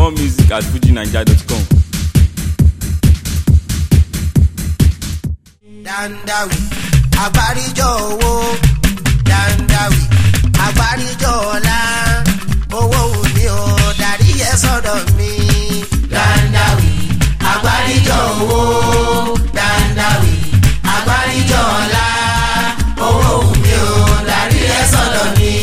More music at fujinaija.com. dandawi agbáríjọ owó dandawi agbáríjọ ọlá owó mi ò darí ẹ sọ́dọ̀ mi. dandawi agbáríjọ owó dandawi agbáríjọ ọlá owó mi ò darí ẹ sọ́dọ̀ mi.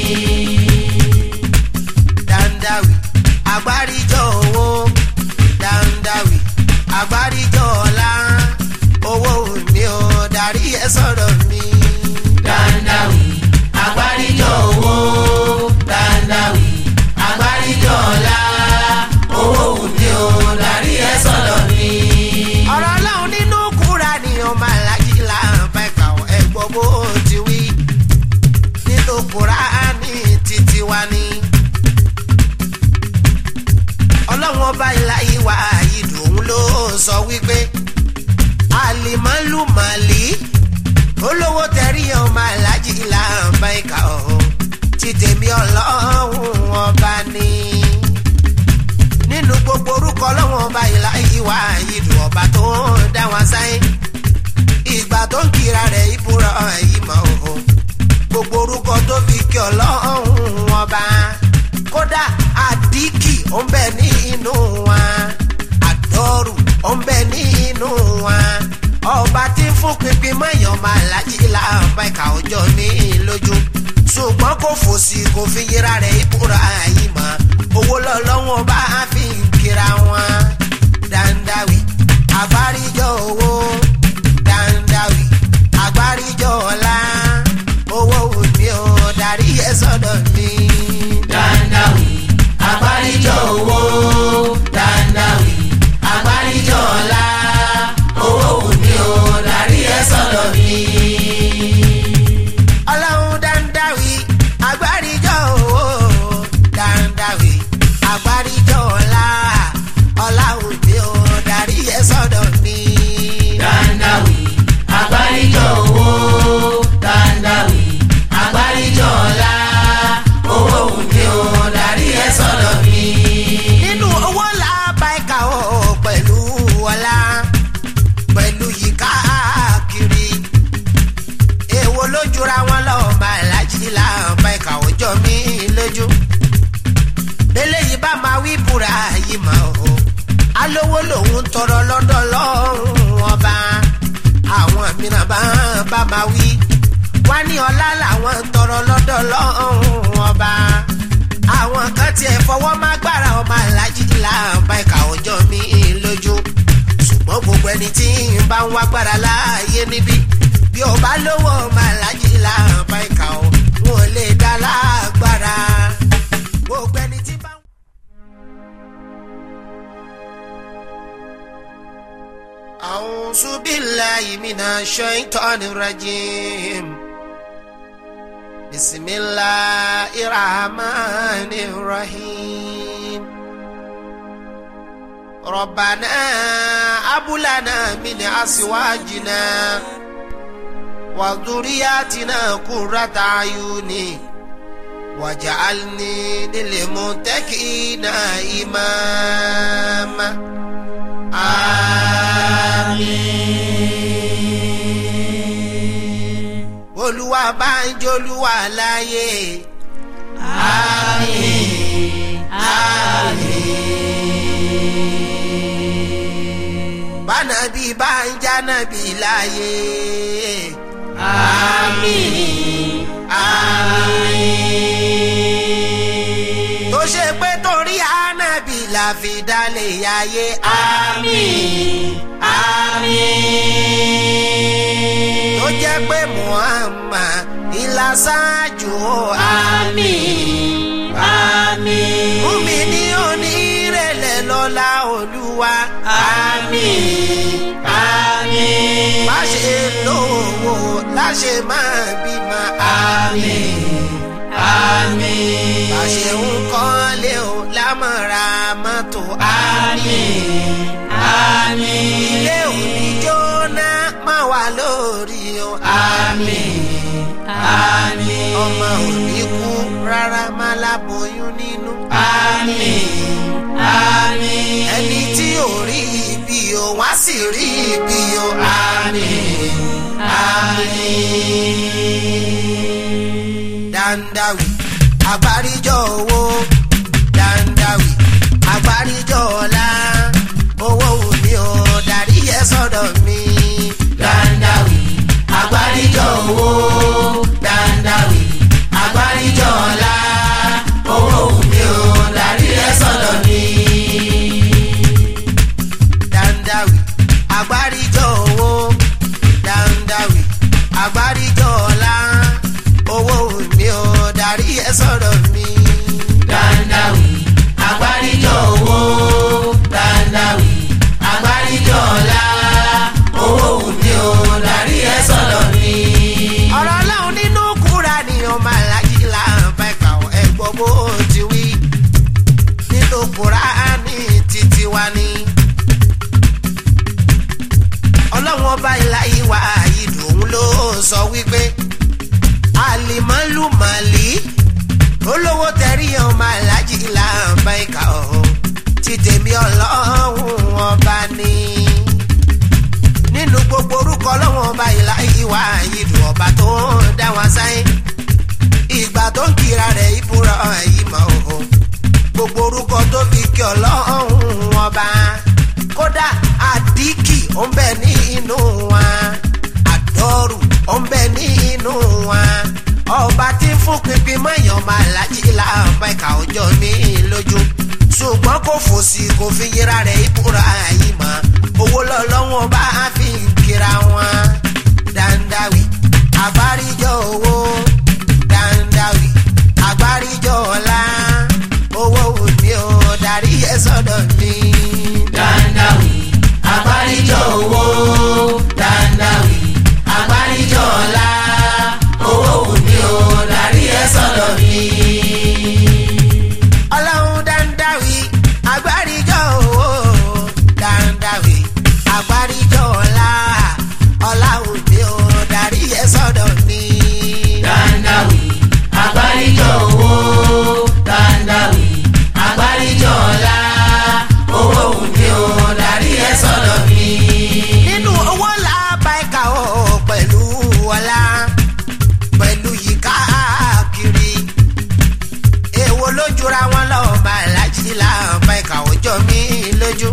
dandawi agbáríjọ owó dandawi agbáríjọ ọlá owó mi ò darí ẹ sọ̀rọ̀ mi. dandawi agbáríjọ owó dandawi agbáríjọ ọlá owó mi ò darí ẹ sọ̀rọ̀ mi. ọ̀rọ̀ ọlọ́run nínú kúra ni ọmọ alájí là ń fẹ́ kà ọ́ ẹ gbọ́ bó ti wí nínú kúra ní títí wa ni ọlọ́run ọba ìlà ìwà ìdùn ló sọ wípé alimálùmálì olówó tẹ̀rí ọmọ alájí làǹbá ìka ọ̀hún ti tèmi ọlọ́run ọba ni. nínú gbogbo orúkọ ọlọ́run ọba ìlà ìwà ìdùn ọba tó ń dá wọn sáyé ìgbà tó ń kira rẹ̀ ìbúra yìí mọ̀ ọ̀hún gbogbo orúkọ tó fi kí ọlọ́run ọba kódà àdìkì ó ń bẹ ní inú wa àdọ́rù ó ń bẹ ní inú wa ọba tí ń fún pinpin mọ́yàn máa lájí láàbá ìka ọjọ́ mi lójú ṣùgbọ́n kò fòsì kò fi yíra rẹ̀ ìbúra yìí mọ́ owó lọ́lọ́wọ́n bá fi ń kíra wọn dandawi àgbáríjọ owó dandawi àgbáríjọ ọlá owó mi ò darí ẹ sọ́dọ̀ mi. dandawi àgbáríjọ owó dandawi àgbáríjọ ọlá owó mi ò darí ẹ sọ́dọ̀ mi. ọlọ́run dandawi àgbáríjọ owó dandawi àgbáríjọ ọlá ọlá mi ò darí ẹ sọ́dọ̀ mi. dandawi àgbáríjọ owó dandawi àgbáríjọ ọlá owó mi ò darí ẹ sọ́dọ̀ mi. nínú owó làbá ẹ̀ka ọ̀ pẹ̀lú ọlá pẹ̀lú yìí káàkiri èwo ló jura wọn lọ máa lájí láǹfà ẹ̀ka ọjọ́ mi lójú eléyìí bá máa wí búra yìí mọ́ o alówó lòun tọrọ lọ́dọ̀ lọ́rùn ọba àwọn mìíràn bá bá máa wí wá ní ọlá làwọn tọrọ lọ́dọ̀ lọ́rùn ọba àwọn kan tiẹ̀ fọwọ́ má gbára ọmọ alájí láǹfà ẹ̀ka ọjọ́ mi lójú ṣùgbọ́n gbogbo ẹni tí ń bá ń wá gbára láàyè níbí bí o bá lówó ọmọ alájí láǹfà ẹ̀ka ọ̀ wọn ò lè dá lágbára gbogbo ẹni tí bá ń. أعوذ بالله من الشيطان الرجيم بسم الله الرحمن الرحيم ربنا هب لنا من أزواجنا وذرياتنا قرة أعين واجعلني للمتقين إماما àmín. olúwa bá ń jolúwa láyé. àmín. àmín. bánabi bá ń jánabi láyé. àmín. àmín. tó ṣe pé torí ànábì la fi dálé ayé. àmín. àmín. tó jẹ́ pé muhammad ìlà ṣáájú. àmín. àmín. fúnmi ní onírẹ̀lẹ̀ lọ́la olúwa. àmín. àmín. má ṣe lówó láṣẹ máa bímọ. àmín. àmín. bá ṣe ń kọ́lé o lámọ̀ra mọ́tò. àmín. àmín. ilé òní jóná má wà lórí o. àmín. àmín. ọmọ òní kú rárá má láboyún nínú. àmín. àmín. wá sì rí ibi o àmín àmín. dandawi àgbáríjọ owó dandawi àgbáríjọ ọlá owó mi ò darí ẹ sọ́dọ̀ mi. dandawi àgbáríjọ owó dandawi àgbáríjọ ọlá owó mi ò darí ẹ sọ́dọ̀ mi. dandawi àgbáríjọ owó dandawi àgbáríjọ ọlá owó mi ò darí ẹ sọ́dọ̀ mi. dandawi àgbáríjọ owó dandawi àgbáríjọ ọlá owó mi ò darí ẹ sọ́dọ̀ mi. ọ̀rọ̀ ọlọ́run nínú kúra ni ọmọ alájí là ń bá ẹ̀ka ẹ̀gbọ́n bó ti wí nínú kúra ní títí wa ni. ọlọ́run ọba ìlà ìwà ìdùn ló sọ wípé alimọ́lùmọ́lì olówó tẹ̀rí ọmọ alájí là ń bá ẹ̀ka ọ̀hún ti tèmi ọlọ́run ọba ni nínú gbogbo orúkọ ọlọ́run ọba ìlà ìwà ìdùn ọba tó ń dá wa sáyé ìgbà tó ń kira rẹ̀ ìbúra ìmọ̀ òhò gbogbo orúkọ tó fi kí ọlọ́run ọba kódà àdìkì ó ń bẹ nínú wa àdọ́rù ó ń bẹ nínú wa ọba tí ń fún pinpin mọ́yàn máa lájí láàbá ìka ọjọ́ mi lójú ṣùgbọ́n kò fòsì kò fi yíra rẹ̀ ìbúra ìmọ̀ owó lọ́lọ́wọ́n bá fi ń kira wọn dandawi àgbáríjọ owó dandawi àgbáríjọ ọlá owó mi ò darí ẹ sọ́dọ̀ mi. dandawi àgbáríjọ owó dandawi àgbáríjọ ọlá owó mi ò darí ẹ sọ́dọ̀ mi. ọlọ́run dandawi àgbáríjọ owó dandawi àgbáríjọ ọlá ọlá òde ò darí ẹ sọ́dọ̀ mi. dandawi àgbáríjọ owó dandawi àgbáríjọ ọlá owó òde ò darí ẹ sọ́dọ̀ mi. nínú owó làbá ẹ̀ka ọ̀ pẹ̀lú ọlá pẹ̀lú yìí káàkiri èwo ló jura wọn lọ́wọ́ máa lájí láàbá ẹ̀ka ọjọ́ mi lójú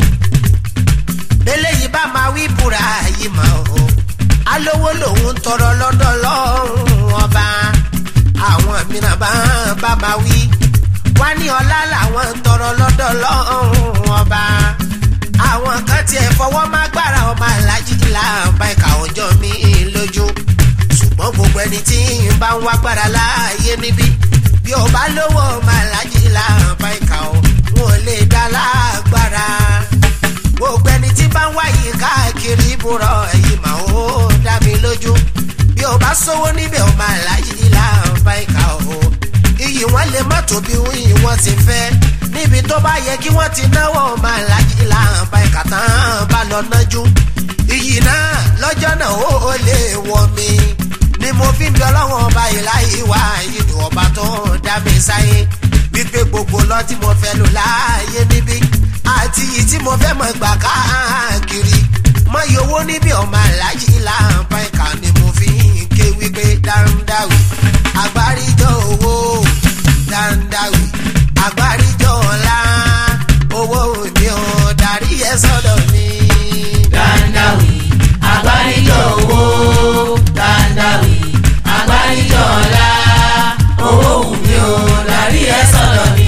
eléyìí bá máa wí búra yìí mọ́ o alówó lòun tọrọ lọ́dọ̀ lọ́rùn ọba àwọn mìíràn bá bá máa wí wá ní ọlá làwọn tọrọ lọ́dọ̀ lọ́rùn ọba àwọn kan tiẹ̀ fọwọ́ má gbára ọmọ alájí láàbá ẹ̀ka ọjọ́ mi lójú ṣùgbọ́n gbogbo ẹni tí ń bá ń wá gbára láàyè níbí bí o bá lówó ọmọ alájí láàbá ẹ̀ka o wọn ò lè dá lágbára gbogbo ẹni tí bá ń wáyé káàkiri ìbúrọ̀ ẹ̀yìn mà ó dá mi lójú bí o bá sówó níbẹ̀ o máa láyé láǹfà ìka o iyì wọn lè má tóbi iyì wọn ti fẹ́ níbi tó bá yẹ kí wọ́n ti náwó o máa láyé láǹfà ìka tán bá lọ nájú iyì náà lọ́jọ́ náà ó lè wọ mi ni mo fi ń bí ọlọ́wọ́n ọba ìláyé wá ìdùn ọba tó ń dá mi sáyé wípé gbogbo lọ tí mo fẹ́ lò láàyè níbí àti yìí tí mo fẹ́ mọ̀ gbà káàkiri mọ iye owó níbi ọmọ aláàjì láǹfà ìka ni mo fi ń ké wípé dáńdáwì àgbáríjọ owó dáńdáwì àgbáríjọ ọlá owó mi ò darí ẹ sọ́dọ̀ mi. dáńdáwì àgbáríjọ owó dáńdáwì àgbáríjọ ọlá owó mi ò darí ẹ sọ́dọ̀ mi.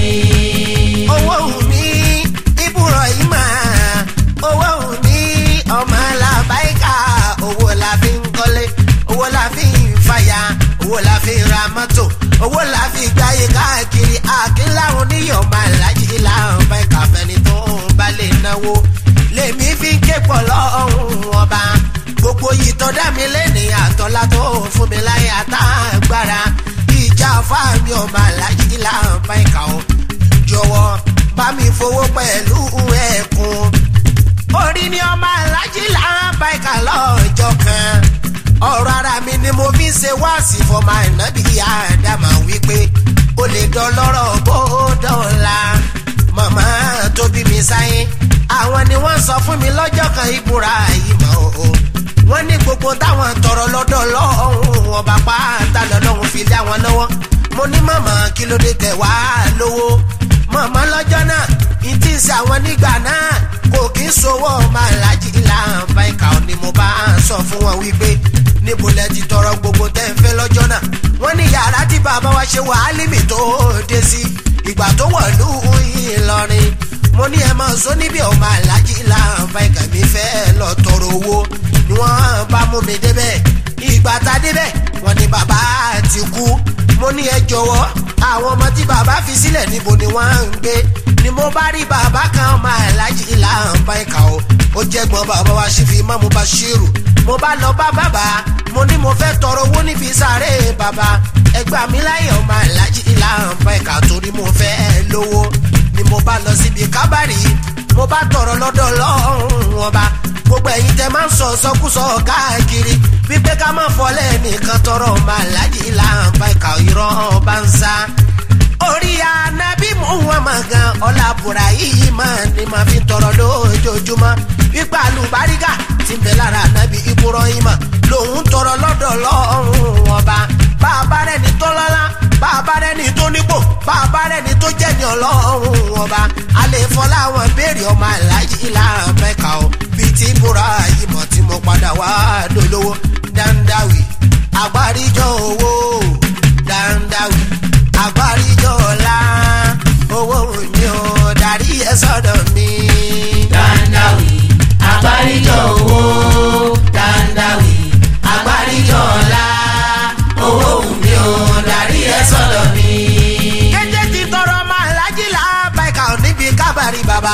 owó mi ibùrọ̀ yìí máa owó mi ọmọ làbáìkà owó la fi ń kọ́lé owó la fi ń fàyà owó la fi ń ra mọ́tò owó la fi gbáyé káàkiri àkínláwọn oníyàn máa lájí láwọn báìkà fẹ́ni tó ń bá lè náwó lèmi fi ń ké pọ̀ lọ́hùn ọba gbogbo yìí tó dá mi lẹ́ni àtọ́lá tó fún mi láyé àtàgbára ìjà fáàmì ọmọ alájí láwọn báìkà o jọ̀wọ́ bá mi fowó pẹ̀lú ẹ̀kún orí ni ọmọ alájí láwọn báìkà lọ́jọ́ kan ọ̀rọ̀ ara mi ni mo fi ń ṣe wáàsí fọmọ ànábì àdàmà wípé o lè dán lọ́rọ̀ bó dọ̀la màmá tó bí mi sáyé àwọn ni wọ́n sọ fún mi lọ́jọ́ kan ìbúra yìí mọ́ o wọ́n ní gbogbo táwọn tọrọ lọ́dọ̀ lọ́hùn ọba pátá lọ́lọ́hùn fi dá wọn lọ́wọ́ mo ní màmá kí ló dé tẹ̀ wá lówó màmá lọ́jọ́ náà ìtì sí àwọn nígbà náà kò kí ń sowó máa lájí ìlànà ìkà ni mo bá sọ fún wọn wípé níbo lẹ ti tọrọ gbogbo tẹ́ ń fẹ́ lọ́jọ́ náà wọ́n ní yàrá tí bàbá wa ṣe wàhálìmì tó dé sí ìgbà tó wọ̀lú Ìlọrin mo ní ẹ máa sọ níbi ọmọ alájí ìlànà ìkà mi fẹ́ lọ tọrọ owó ni wọ́n bá mú mi débẹ̀ ìgbà tá a débẹ̀ wọ́n ní bàbá ti kú mo ní ẹ jọ̀wọ́ àwọn ọmọ tí bàbá fi sílẹ̀ níbo ni wọ́n ń gbé ni mo bá rí bàbá kan ọmọ alájí ìlànà ìkà o ó jẹ́gbọ́n bàbá wa ṣe fi mọ́ mo bá ṣírù mo bá lọ bá bàbá mo ní mo fẹ́ tọrọ owó níbi sáré bàbá ẹgbà mi láyé ọmọ alájí ìlànà ìkà torí mo fẹ́ lówó ni mo bá lọ síbi kábàárì mo bá tọrọ lọ́dọ̀ lọ́rùn ọba gbogbo ẹ̀yin tẹ máa ń sọ sọkúsọ káàkiri wípé ká má fọlẹ́ nìkan tọrọ ọmọ alájí ìlànà ìkà irọ́ ọba ń sá orí anabi muhammad gan ọlábùrà yìí máa ní máa fi tọrọ lójoojúmọ́ wípé àlùbáríkà ti ń bẹ lára anabi ibrahima lòun tọrọ lọ́dọ̀ lọ́rùn ọba bàbá rẹ̀ ní tó lọ́lá bàbá rẹ̀ ní tó nípò bàbá rẹ̀ ní tó jẹ́ ní ọlọ́run ọba alẹ́ fọlá wọn béèrè ọmọ aláàjì ìlànà mẹ́ka o bíi ti ibrahima tí mo padà wá dolówó dandawi àgbáríjọ owó dandawi àgbáríjọ ọ̀la owó mi ò darí ẹ sọ́dọ̀ mi. Dandawi àgbáríjọ owó Dandawi àgbáríjọ ọ̀la owó mi ò darí ẹ sọ́dọ̀ mi. kété ti tọrọ máa lájìlá báyìí ò níbi kábàárì bàbá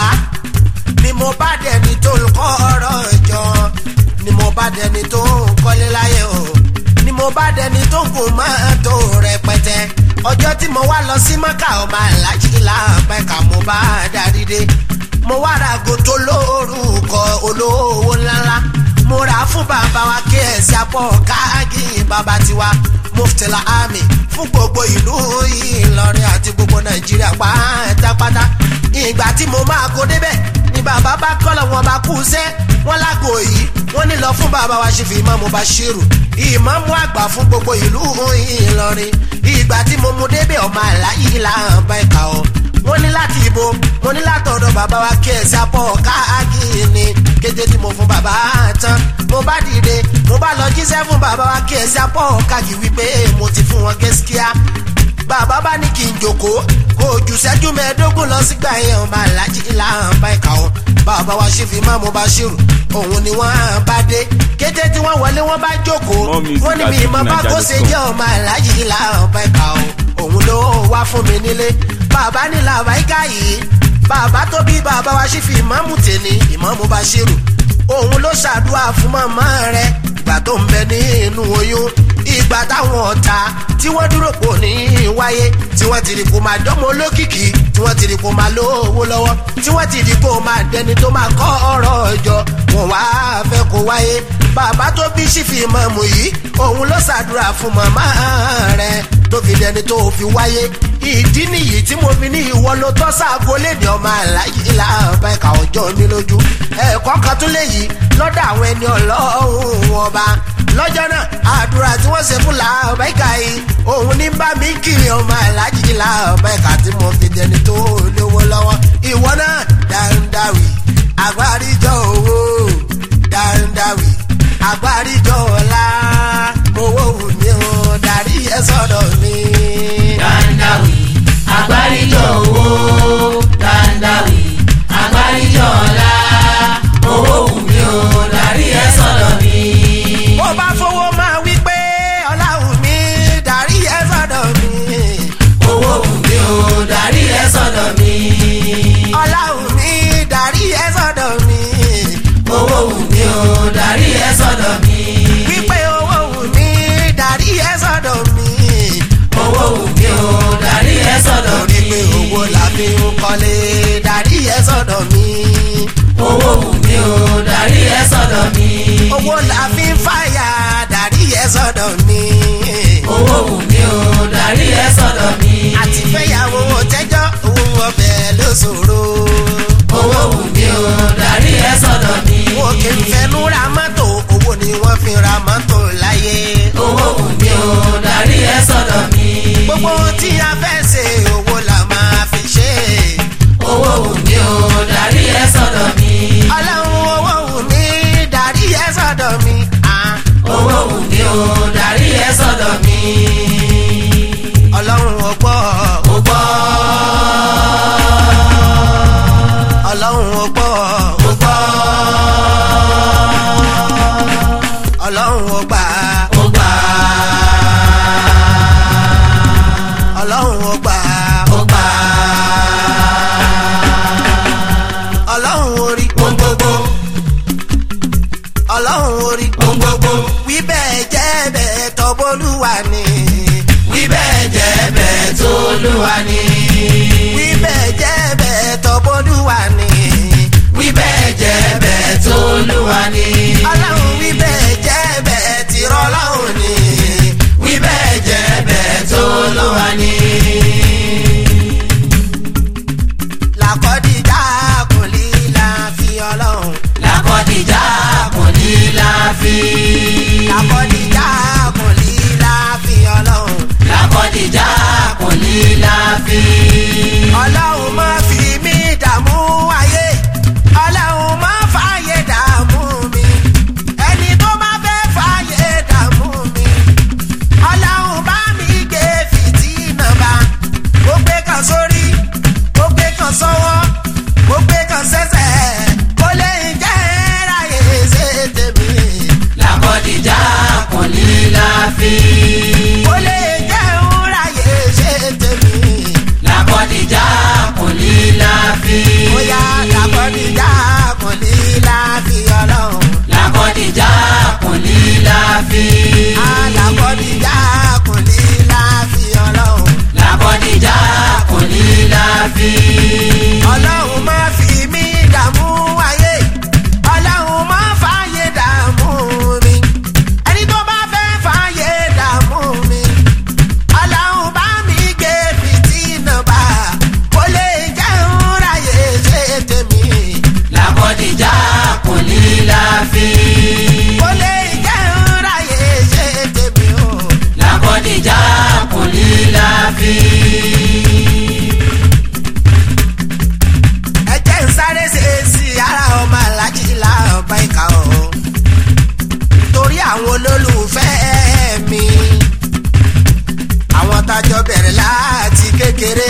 ni mo bá dẹni tó ń kọ́ ọ̀rọ̀ jọ ni mo bá dẹni tó ń kọ́lé láyé o ni mo bá dẹni tó ń gùn mọ́tò rẹpẹtẹ ọjọ́ tí mo wá lọ sí mọ́kà ọmọ alájìlá báyìí mo bá darí dé mo wá ra gòtò lórúkọ olówó ńláńlá mo rà á fún bàbá wa kí ẹ̀sìn apọ̀ káàgì bàbá tiwa muftila ami fún gbogbo ìlú Ìlọrin àti gbogbo Nàìjíríà pátápátá ìgbà tí mo máa kó débẹ̀ ni bàbá bá kọ́lọ̀ wọn bá kú sẹ́ wọ́n lágbo yìí wọ́n ní lọ fún bàbá wa ṣe fi ìmáàmù Bashiru ìmáàmù àgbà fún gbogbo ìlú Ìlọrin ìgbà tí mo mú débẹ̀ ọmọ àlàyé làwọn bá ẹ̀ka ọ̀ wọ́n ní láti ibo mo ní látọ̀dọ̀ bàbá wa kí ẹ̀sìn apọ̀ káàgì ni kété tí mo fún bàbá tán mo bá dìde mo bá lọ jíṣẹ́ fún bàbá wa kí ẹ̀sìn apọ̀ káàgì wípé mo ti fún wọn gẹ́síkíá bàbá bá ní kí n jòkó kó o jù sẹ́jú mẹ́ẹ̀ẹ́dógún lọ sígbà yẹn ọmọ alájí ìlànà bá ẹ̀ka wọn bàbá wa ṣe fi máa mo bá ṣírù òun ni wọ́n bá dé kété tí wọ́n wọlé wọ́n bá jókòó More music wọ́n ní at mi ìmọ̀ bá kó ṣe fujininja.com. jẹ́ ọmọ alájí ìlànà bá ẹ̀ka wọn òun ló wá fún mi nílé bàbá ní làbáyíká yìí bàbá tó bí bàbá wa ṣe fi ìmáàmù tèmi ìmáàmù bá ṣírù òun ló ṣàdúrà fún màmá rẹ ìgbà tó ń bẹ nínú oyún ìgbà táwọn ọ̀tá tí wọ́n dúró pò ní wáyé tí wọ́n ti rí kó máa dánmọ́ olókìkí tí wọ́n ti rí kó máa lówó lọ́wọ́ tí wọ́n ti rí kó máa dẹni tó máa kọ́ ọ̀rọ̀ ọjọ́ wọn wá fẹ́ kó wáyé bàbá tó bí sífì mọ̀mù yìí òun ló ṣàdúrà fún màmá rẹ̀ tó fi dẹni tó fi wáyé ìdí nìyí tí mo fi ní ìwọ ló tọ́ sáàgó léde ọmọ àlàyé làbá ẹ̀ka ọjọ́ mi lójú ẹ̀kọ́ kan tún lè yí lọ́dọ̀ àwọn ẹni ọlọ́run ọba lọ́jọ́ náà àdúrà tí wọ́n ṣe fún làbá ẹ̀ka yìí òun ní bá mi kiri ọmọ àlàyé làbá ẹ̀ka tí mo fi dẹni tó lówó lọ́wọ́ ìwọ náà dáńdáwì àgbáríjọ owó dáńdáwì àgbáríjọ ọ̀la owó wù mí o darí ẹ sọ́dọ̀ mi. Dandawi àgbáríjọ owó Dandawi àgbáríjọ ọ̀la owó wù mí o darí ẹ sọ́dọ̀ mi. bó bá fowó máa wí pé ọlá wù mí darí ẹ sọ́dọ̀ mi. owó wù mí o darí ẹ sọ́dọ̀ mi. ọlá wù mí darí ẹ sọ́dọ̀ mi. owó wù mí o darí ẹ sọ́dọ̀ mi. wípé owó wù mí darí ẹ sọ́dọ̀ mi. owó wù mí o darí ẹ sọ́dọ̀ torí mi. pé owó la fi ń kọ́lé darí ẹ sọ́dọ̀ mi. owó wù mí o darí ẹ sọ́dọ̀ mi. owó la fi ń fàyà darí ẹ sọ́dọ̀ mi. owó wù mí o darí ẹ sọ́dọ̀ mi. àti fẹ́yàwó tẹ́jọ́ owó ọbẹ̀ ló ṣòro. owó wù mí o olúwa ni. wí bẹ́ẹ̀ jẹ́ bẹ́ẹ̀ tọ́bọ́dúwà ni. wí bẹ́ẹ̀ jẹ́ bẹ́ẹ̀ tó olúwa ni. ọlọ́run wí bẹ́ẹ̀ jẹ́ bẹ́ẹ̀ tìrọ̀ ọlọ́run ni. wí bẹ́ẹ̀ jẹ́ bẹ́ẹ̀ tó olúwa ni. làkọ́díjà kò lè láfi ọlọ́run. làkọ́dìjà kò ní láfi. làkọ́díjà kò lè láfi ọlọ́run. làkọ́dìjà kò ní láfi. ọlọ́run má fi mí dààmú ayé ọlọ́run má fààyè dààmú mi ẹni tó bá fẹ́ fààyè dààmú mi ọlọ́run bá mi gbé fìtínà bá ó gbé kan sórí ó gbé kan sọ́wọ́ ó gbé kan sẹ́sẹ̀ kó lè jẹ́ ráyè ṣe tèmi làkọ́dìjà kò ní láfi. kó lè jẹ́ ráyè ṣe tèmi. làkọ́dìjà kò ní láfi. bóyá làkọ́díjà kò ní láfi ọlọ́run. làkọ́dìjà kò ní láfi. alàkọ́díjà kò ní láfi ọlọ́run. làkọ́dìjà kò ní láfi. ọlọ́run má fi mí dààmú ayé ọlọ́run má fààyè dààmú mi ẹni tó bá fẹ́ fààyè dààmú mi ọlọ́run bá mi gbé fìtínà bá kó lè jẹun ráyè ṣe tèmi làkọ́dìjà kò ní láfi. kó lè jẹun ráyè ṣe tèmi o. làkọ́dìjà kò ní láfi. ẹ jẹ́ ń sáré ṣe sí ara ọmọ alájí láàbá ìka o torí àwọn olólùfẹ́ mi àwọn tájọ bẹ̀rẹ̀ láti kékeré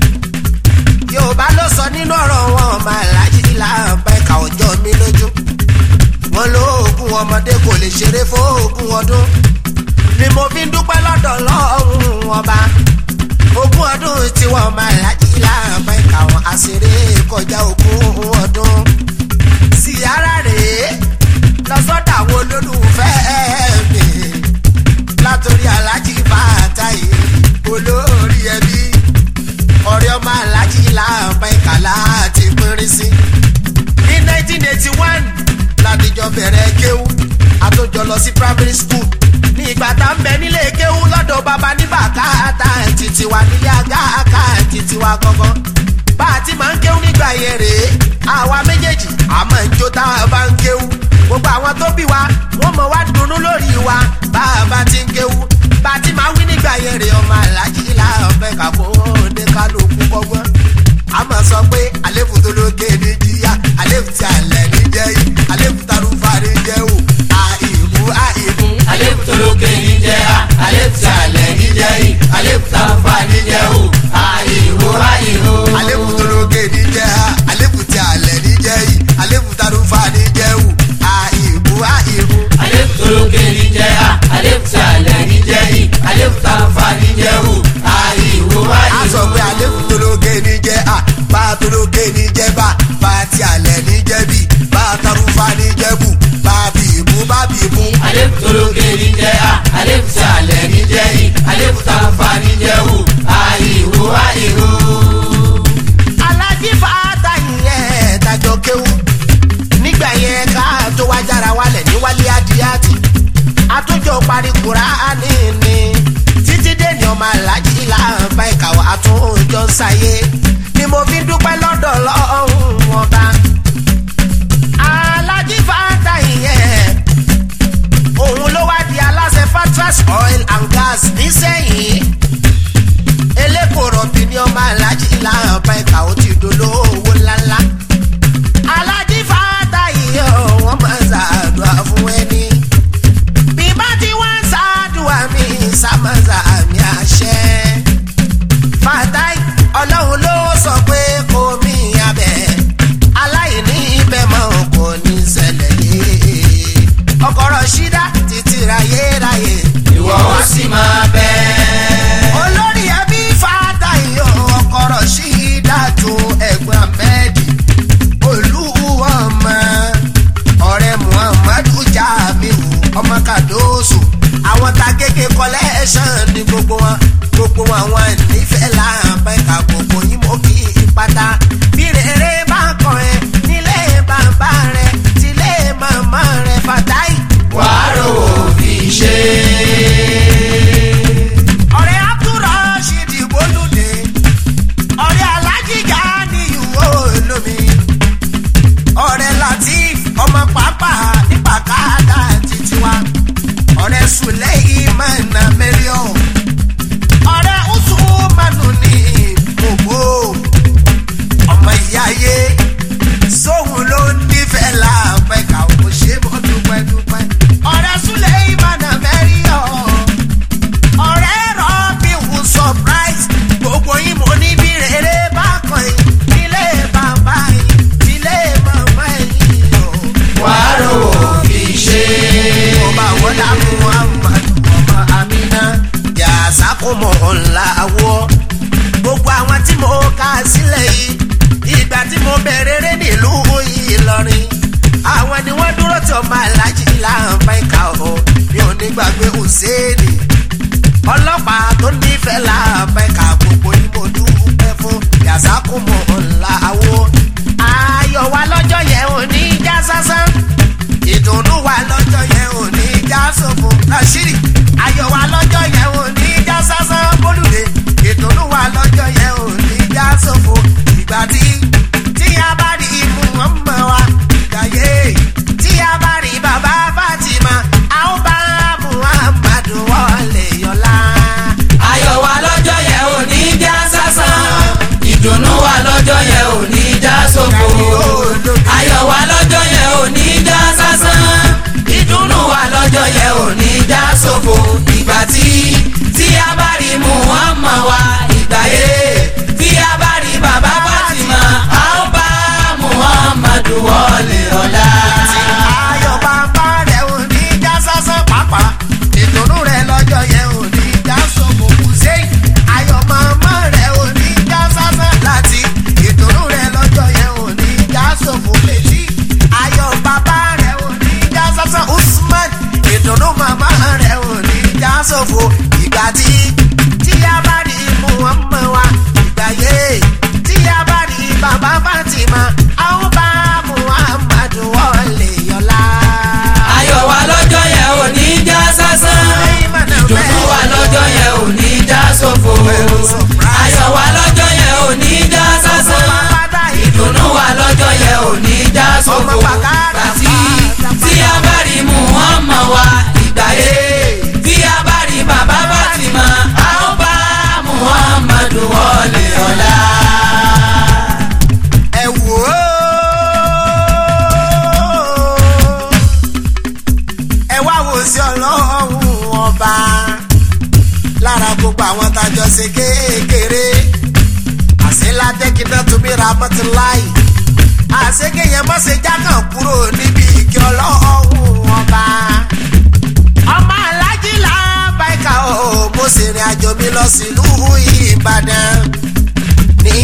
yorùbá ló sọ nínú ọ̀rọ̀ wọn ọmọ alájí láàbá ìka ọjọ́ mi lójú wọn lóògùn ọmọdé kò lè ṣeré fóògùn ọdún ni mo fi ń dúpẹ́ lọ́dọ̀ lọ́hùn ọba ogún ọdún tí wọ́n máa lájí láàbá ìka wọn àṣírí kọjá ogún ọdún sí ara rèé lọ́sọ́dọ̀ àwọn olólùfẹ́ mi látòrí alájí bàtà yìí olórí ẹbí ọ̀rẹ́ ọmọ alájí láàbá ìka láti pínrín sí ní 1981 ládìjọ bẹ̀rẹ̀ kéwú àtòjọ lọ sí primary school ní ìgbà tá ń bẹ nílé kéwú lọ́dọ̀ bàbá ní bàkátà títí wa nílé àgàkà títí wa gangan bá a ti máa ń kéwú nígbà yẹn rèé àwa méjèèjì àmọ́ ìjó táwa bá ń kéwú gbogbo àwọn tó bí wa wọ́n mọ̀ wá dunnú lórí wa bá a bá ti ń kéwú bá a ti máa wí nígbà yẹn rèé ọmọ alájí láàbẹ̀ kàkó ní kálukú kọ́gbọ́n a máa sọ pé àléfù tó lókè ní jíyá àléfù tí alẹ́ ní jẹ́ yìí àléfù tarúfà ní jẹ́ wò àìmú àìmú. àlékù tó lókè ní jẹ́ a àlékù tí alẹ́ ní jẹ́ yìí àlékù tá a fà ní jẹ́ o àìhó àìhó. àléfù tó lókè ní jẹ́ ha àléfù tí alẹ́ ní jẹ́ yìí àléfù tarúfà ní jẹ́ wò àìmú àìmú. àlékù tó lókè ní jẹ́ a àlékù tí alẹ́ ní jẹ́ yìí àlékù tá a fà ní jẹ́ o àìhó àìhó. a sọ pé àléfù tó lókè ní jẹ́ a bá a tó lókè ní jẹ́ bá bá a tí alẹ́ ní jẹ́ bí bá a tarúfà ní jẹ́ bù bá a bì mú bá bì mú. àlékù tó lókè ní jẹ́ a àlékù tí alẹ́ ní jẹ́ yìí àlékù tá a fà ní jẹ́ o àìhó àìhó. alájí fàtà yẹn dájọ kéwú nígbà yẹn ká tó wá jára wálẹ̀ ní wálé adìyàtì àtúnjọ parí kùránì ni títí dèní ọmọ alájí làǹbá ìkàwé àtúnjọ sáyé ni mo fi dúpẹ́ lọ́dọ̀ lọ́hùn ọba alájí fàtà yẹn òun ló wá di aláṣẹ fatras oil and gas nísẹ̀yìn elékòrò bí ní ọmọ alájí làǹbá ìkà ó ti dolówó ńláńlá alájí fàtà yìí ó wọ́n máa ń ṣàdúrà fún ẹni bí bá ti wá ń ṣàdúrà mi sàmọ́sà mi àṣẹ fàtàì ọlọ́run ló sọ pé kò mí abẹ aláìní ibẹ̀ mọ́ kò ní ṣẹlẹ̀ yé ọkọ̀rọ̀ ṣídá títí rayéráyé ìwọ ó sì máa bẹ́ẹ̀. olórí ẹbí fàtàì ọkọ̀rọ̀ ṣídá tó ẹ̀gbọ́n ahmed olúwọ̀mọ ọ̀rẹ́ muhammadu jamiu ọmọ kadoso àwọn ta kéke collection ní gbogbo wọn gbogbo wọn àwọn nífẹ̀ẹ́ làbá ńlá wọ́ gbogbo àwọn tí mo kà sílẹ̀ yìí ìgbà tí mo bẹ̀rẹ̀ rẹ̀ nílùú Ìlọrin àwọn ni wọ́n dúró tí ọmọ alájí láǹfà ìka ọ̀ mi ò ní gbàgbé Hùsẹ́ẹ̀nì ọlọ́pàá tó nífẹ̀ẹ́ láǹfà ìka gbogbo ni mo dúpẹ́ fún yàsákùmọ̀ ńlá wọ́ ayọ̀ wa lọ́jọ́ yẹn ò ní já sásán ìdùnnú wa lọ́jọ́ yẹn ò ní já sófo Rashidi ayọ̀ wa lọ́jọ́ yẹn ò ní já sásán bólúde ìdùnnú wa lọ́jọ́ yẹn ò ní já sófo ìgbà tí tí a bá rí imú ọmọ wa ìgbàyé tí a bá rí bàbá Fatima a ó bá Muhammadu wọlé yọlá. ayọ̀ wa lọ́jọ́ yẹn ò ní já sásán ìdùnnú wa lọ́jọ́ yẹn ò ní já sófo ayọ̀ wa lọ́jọ́ yẹn ò ní já sásán ìdùnnú wa lọ́jọ́ yẹn ò ní já sófo ìgbà tí tí a bá rí Muhammad wa ìgbà yé tí a bá rí bàbá Fatima a ó bá Muhammadu wọlé ọ̀la. ayọ̀ bàbá rẹ̀ ò ní já sásán pàápàá ìdùnnú rẹ̀ lọ́jọ́ yẹn ò ní já sọ́kò kù sẹ́yìn ayọ̀ màmá rẹ̀ ò ní já sásán láti ìdùnnú rẹ̀ lọ́jọ́ yẹn ò ní já sọ́kò létí ayọ̀ bàbá rẹ̀ ò ní já sásán Usman ìdùnnú màmá rẹ̀ ò ní já sọ́kò ìgbà tí tí a bá rí Muhammad wa ìgbà yé tí a bá rí bàbá Fatima àwọn bá Muhammadu wọlé yọlá. ayọ̀ wa lọ́jọ́ yẹn ò ní já sásán ìdùnnú wa lọ́jọ́ yẹn ò ní já sófo ayọ̀ wa lọ́jọ́ yẹn ò ní já sásán ìdùnnú wa lọ́jọ́ yẹn ò ní já sófo àti tí a bá rí Muhammad wa ìgbà yé tí a bá rí bàbá Fatima a ó bá Muhammadu wọlé ọ̀la. ẹ wò ó. ẹ wá wò sí ọlọ́run ọba lára gbogbo àwọn tájọ ṣe kékeré àṣeládẹ́kìnà tóbi ra mọ́tíláì àṣekèyàn mọ́ṣẹ́ jákàn kúrò níbi ìkẹ́ ọlọ́run ọba ọmọ alájí làbáìkà o mo ṣèrìn àjò mi lọ sílùú Ìbàdàn ní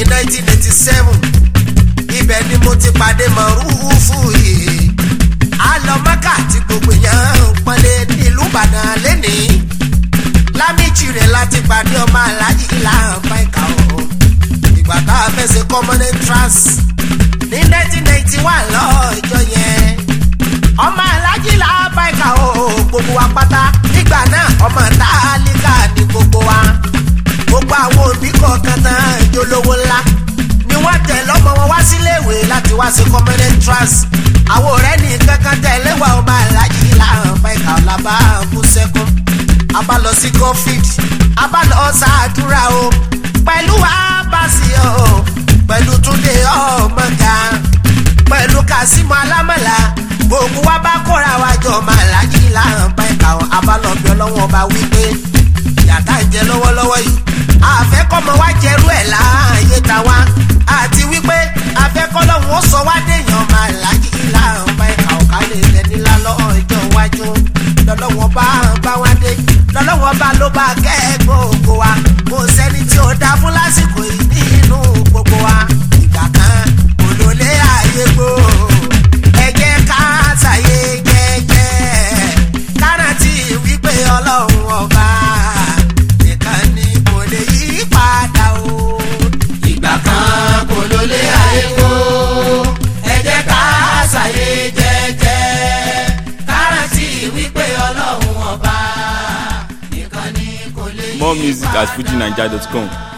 1987 ibẹ̀ ni mo ti pàdé mọ̀rúfù yìí alọ́mọ́kà tí gbogbo èèyàn ń pọ́nlé nílùú Ìbàdàn lẹ́nìí lámìjì rẹ̀ láti pàdé ọmọ aláàjì làbáìkà o ìgbà tá a fẹ́ ṣe common entrance ní 1991 lọ́jọ́ yẹn ọmọ aláàjì làbáìkà o gbogbo wa pátá nígbà náà ọmọ tálíkà ní gbogbo wa gbogbo àwọn òbí kọ̀ọ̀kan tán ìjólówó ńlá ni wọ́n tẹ̀ lọ́mọ wọn wá síléèwé láti wá sí common entrance àwọn ọ̀rẹ́ ní kankan tẹ̀lé wa ọmọ aláàjì làbáìkà ọ̀làbá kú sẹ́kún a bá lọ sí covid a bá lọ ṣàdúrà o pẹ̀lú abasi o pẹ̀lú túnde ọmọga pẹ̀lú kasimu alámọ̀lá gbogbo wa bá kóra wa jọ màlájì láǹbá ẹ̀ka o a bá lọ bí ọlọ́wọ́n bá wí pé yàtá ń jẹ lọ́wọ́lọ́wọ́ yìí àfẹ́kọ́mọ wa jẹrú ẹ̀ láàyè ta wa àti wípé àfẹ́kọ́lọ́hún ó sọ wá déèyàn màlájì láǹbá ẹ̀ka o ká lè lẹ́ni lálọ́ ìjọ iwájú lọ́lọ́wọ́n bá bá wá dé lọ́lọ́wọ́n bá ló bá kẹ́ gbogbo wa kò sẹ́ni tí ó dá fún lásìkò yìí nínú gbogbo wa ìgbà kan kò ló lé ààyè gbò ẹ jẹ́ ká ṣàyè jẹ́jẹ́ kárántì wípé ọlọ́run ọba nìkan ni kò lè yí padà o. ìgbà kan kò ló lé ayé kó ẹ jẹ́ ká ṣàyè jẹ́jẹ́ kárántì wípé ọlọ́run ọba nìkan ni kò lè yí More music padà. at fujinaija.com.